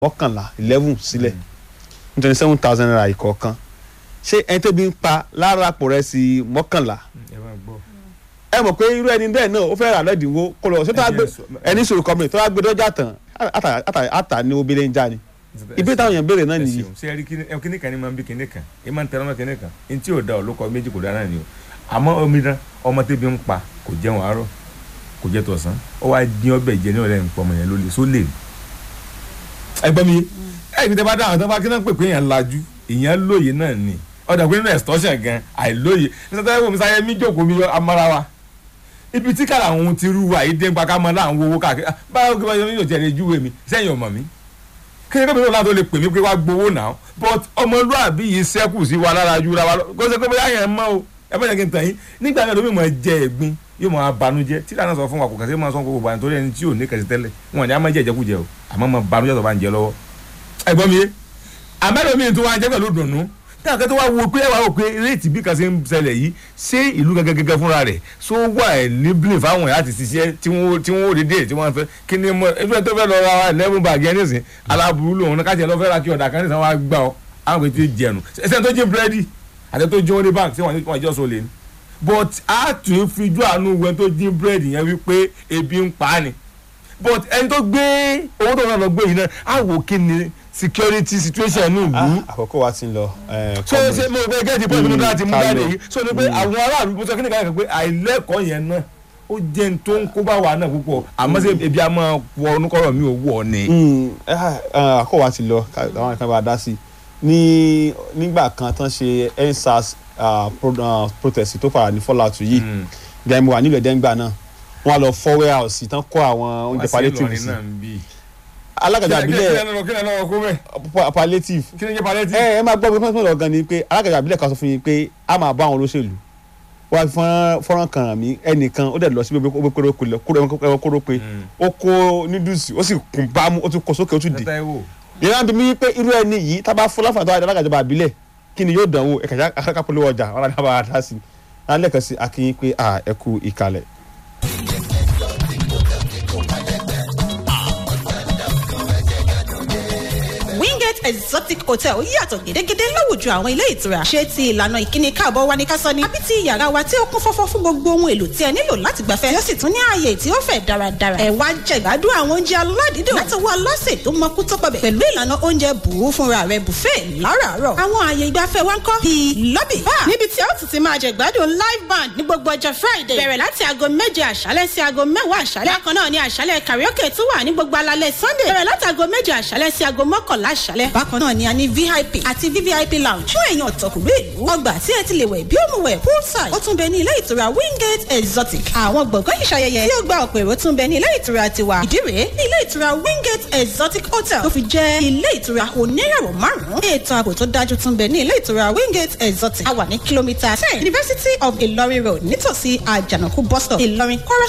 mọ́kànlá eleven sílẹ̀ nítorí seven thousand naira ìkọ̀ọ̀kan ṣé ẹni tó bí ń pa lára àpò rẹ̀ sí mọ́kànlá ẹ máa gbọ́. ẹ mọ̀ pé irú ẹni bẹ́ẹ̀ náà ó fẹ́ rà lọ́dínwó kó lọ ṣé tó wá gbé ẹni sòrò kọ́mìnì tó wá gbé dọ́jà tán àtà- àtà- àtà ní obìnrin ń já ni ibi táwọn èèyàn béèrè náà ẹ nìyí ṣeun. ṣé ẹ rí kíní ẹ kíní kan ní máa ń bí kíní kan ẹ máa ń tẹnumọ́ kíní kan ní tí ò da ò ló kọ méjì kò dára ni o àmọ́ omidan ọmọ tẹ́bi ń pa kò jẹun àárọ̀ kò jẹ tọ̀sán ó wá dín ọbẹ̀ jẹ ní ọ̀rẹ́ nǹkan ọmọ yẹn ló lè só lè. ẹ gbọ́ mi ẹ ìgbésẹ̀ bá dáhùn tó bá kí náà pè pé èèyàn lajú èèyàn lóye náà ni ọ̀dà pé nínú extortion gan àìlóye nígbà tó yẹ kó mi sáyẹ mí jókòó mi amára wa ibi tí kàrà àwọn ti rú wa yìí dé ń pa ká mọ láwọn owó káàkiri Ah, báwo kí wọ́n yóò jẹ́ ẹni júwe mi sẹ́yìn ọmọ mi kíni kí lóòótọ́ tó lè pè mí pé wá gbowó náà but ọmọlúàbí yìí sẹ́kù sí wa lára ju ra wa lọ kó ṣe pé bóyá yẹn mọ́ o ẹ bá yẹ kí n tàn yín nígbà yẹn lómi mọ̀ jẹ ẹ̀gbin yóò máa banújẹ́ tí lànà sọ fún wa kò kàn sí máa sọ gbogbo àná torí ẹni tí ò ní kẹsì tẹ́lẹ̀ wọn ni a máa jẹ ìjẹkújẹ o àmọ́ máa banújẹ́ tó bá ń jẹ lọ́wọ́ ẹ̀gbọ́n mi yé àmẹ́lòmíì tó wá jẹ́ pẹ̀lú dùnú táwọn kan tó wá wo pé ẹ wá wò pé réètì bí kan ṣe ń ṣẹlẹ̀ yìí ṣé ìlú gẹ́gẹ́ gẹ́gẹ́ fúnra rẹ̀ ṣó wà ẹ̀ níbìlì fáwọn ẹ̀ láti ṣiṣẹ́ tí wọ́n tí wọ́n rí dé tí wọ́n fẹ́ kí ni mo ẹgbẹ́ tó fẹ́ lọ ra eleven bag yẹn nísìn aláburú lòun náà káṣíẹ̀ lọ fẹ́ ra kí ọ̀dà kan nísìn wọn á gbà ọ́ àwọn kò tí ì jẹnu ẹsẹ̀ tó jí búrẹ́dì àti tó jí orí bank tí wọ́n jọ́ so lè ní but a tún fi jú àánú wẹ́n tó jí búrẹ́dì yẹn wípé ebi ń pa á ni but ẹni tó gbé owó tó náà lọ gbé yìí náà á wò kí ni security situation ní ìlú Ah, àkókò wa ti ń lọ eh, so comrade. ṣe mo gbé gẹ́gẹ́ pọ́ìntì mo dára ti mú ká jáde lọ. yìí so ni pé àwọn aráàlú mo sọ kí ni káyọ̀ pé àìlẹ́kọ̀ọ́ yẹn náà ó jẹ́ n tó ń kó bá wa náà púpọ̀ àmọ́ ṣe ebi a máa wọ onúkọ̀rọ̀ mi ò wọ̀ ni. Mm, eh, ah, àkókò wa ti lọ ká- àwọn kan bá a dá sí i ní nígbà kan tán ṣe endsars ah, pro- ah, protest tó fara ní fallout yìí Mm. gbẹ̀mí wà nílùú ẹ̀dẹ́ngbà náà wọ́n á lọ fọ́ warehouse tán kó àwọn oúnjẹ Wá sí palliative Ìlọrin sí náà ń bí. alágàjà kí ni àbílẹ̀ lọ́wọ́ kí ni lọ́wọ́ kó bẹ́ẹ̀ pa- palliative kí ni jẹ́ palliative. ẹ ẹ máa gbọ́ bí wọ́n lọ gan ni pé alágàjà àbílẹ̀ kan sọ fún yín pé a máa bá àwọn olóṣèlú wọ́n á fi fọ́nrán- fọ́nrán kan hàn mí ẹnìkan ó dẹ̀ lọ sí gbogbo kóró pé Mm. ó kó nídùúsì ó sì kún bámú ó tún kó sókè ó tún dì tẹ́tẹ́ wò. yẹn náà bí mi pé irú ẹni yìí tá a bá fún láǹfààní tó wà ní alágàjọba àbílẹ̀ kí ni yóò dánwò ẹ̀ka akáká polówó ọjà wọn àti àbá dá sí i alẹ́ kan sí akínyín pé à ẹ kú ìkàlẹ̀. wingate exotic hotel yàtọ̀ gédégédé láwùjọ àwọn ilé ìtura ṣé ti ìlànà ìkíni káàbọ̀ wa ní ká sọ ni àbí ti yàrá wa tí ó kún fọ́fọ́ fún gbogbo ohun èlò tí ẹ nílò láti gbafẹ́ yóò sì tún ní ààyè tí ó fẹ̀ dáradára ẹ wá jẹ̀gbádùn àwọn oúnjẹ aládìídùn látọwọ́ aláṣẹ tó mọkú tó pọ̀bẹ̀ pẹ̀lú ìlànà oúnjẹ bùú fúnra rẹ̀ buffet láràárọ̀ àwọn ààyè ìgbafẹ́ wa ń kọ́ bíi lobby bar níbi tí ó ti ti máa jẹ̀gbádùn live band ní gbogbo ọjọ́ friday bẹ̀rẹ̀ láti aago méje àṣálẹ́ sí aago mẹ́wàá àṣálẹ́ bákan náà ni àṣálẹ́ karaoke tún wà ní gbogbo alalẹ́ sunday bẹ̀rẹ̀ láti aago méje àṣálẹ́ sí aago mọ́kànlá àṣálẹ́ bákan náà ni a ní vip àti vvip lounge fún èèyàn ọ̀tọ̀kùnrin ìlú ọgbà tí ẹ ti lè wẹ̀ bí ó mu wẹ̀ poolside ó tún bẹ ní ilé ìtura wingate exotic àwọn gbọ̀ngàn ìṣayẹyẹ tí ó gba ọ̀pọ̀ èrò tún bẹ ní ilé ìtura tiwa ìdí rèé ní ilé ìtura wingate exotic hotel tó fi jẹ́ ilé ìtura oníràwọ̀ márùn-ún ètò ààbò tó dájú tún bẹ ní ilé ìtura wingate exotic a wà ní kìlómítà ten university of ilorin road nítòsí àjànàkú bus stop ìlọrin chorus